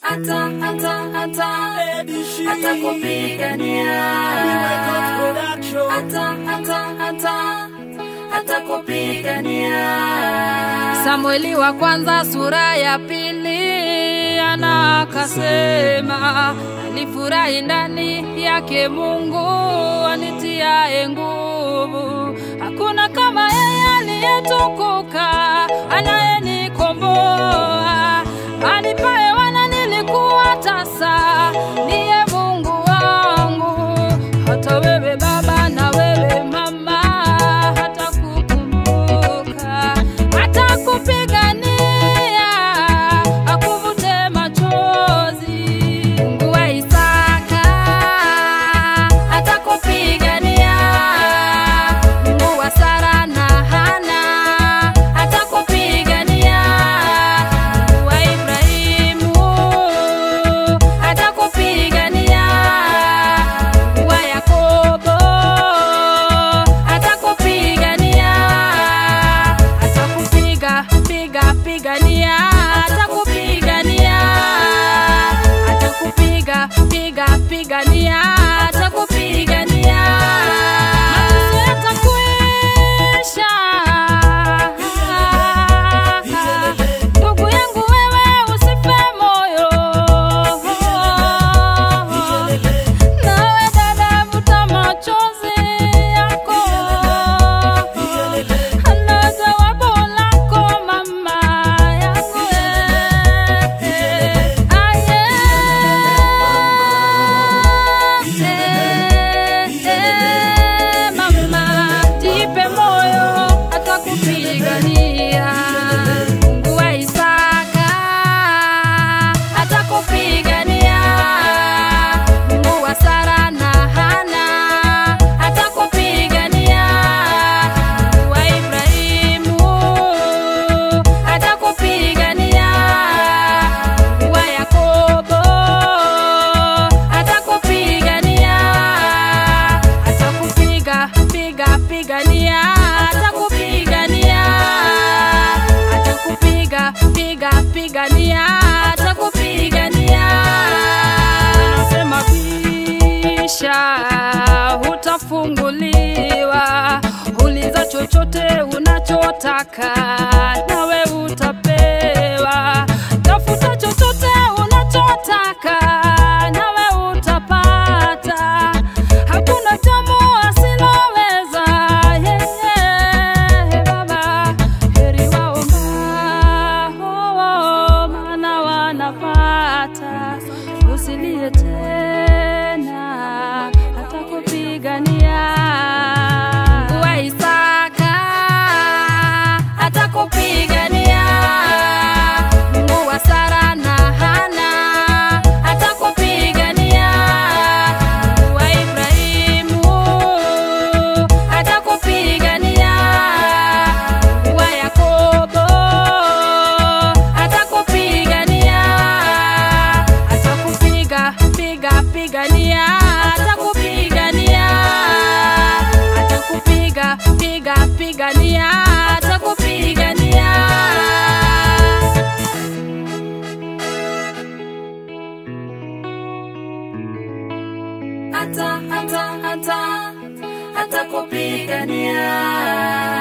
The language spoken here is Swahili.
ata ata ata atakupigania ata ata ata atakupigania Samueli wa kwanza sura ya pili ana akasema, alifurahi ndani yake Mungu anitiaye nguvu. Hakuna kama yeye aliyetukuka, anayenikomboa anipaye wana nilikuwa tasa, ndiye Mungu wangu. Hata wewe baba na wewe mama, hata kukumbuka, hata kupigania, akuvute machozi. Mungu wa Isaka atakupigania, Mungu wa Sara na Hana atakupigania, Mungu wa Ibrahimu atakupigania, Mungu wa Yakobo atakupigania, atakupiga piga pigania, atakupigania, atakupiga piga pigania, atakupigania, mateso yatakuisha. Ndugu yangu wewe usife moyo, nawe dada vuta machozi yako, ana jawabu lako mama yangu eh, aye, eh, eh, mama jipe moyo atakupigania Mungu wa Isaka atakupigania Mungu wa Sara na Hana atakupigania Mungu wa Ibrahimu atakupigania Mungu wa Yakobo atakupigania atakupiga piga pigania atakupigania atakupiga piga pigania atakupigania anasema bisha utafunguliwa uliza chochote unachotaka nawe utapewa tafuta chochote unachotaka nawe utapata hakuna jambo asiloweza yeye baba heri waombao maana wanapata usilie tena atakupigania Mungu wa Isaka atakupigania Mungu wa Sara na Hana atakupigania Mungu wa Ibrahimu atakupigania Mungu wa Yakobo atakupigania atakupiga piga pigania atakupigania atakupiga piga pigania atakupigania ata ata ata atakupigania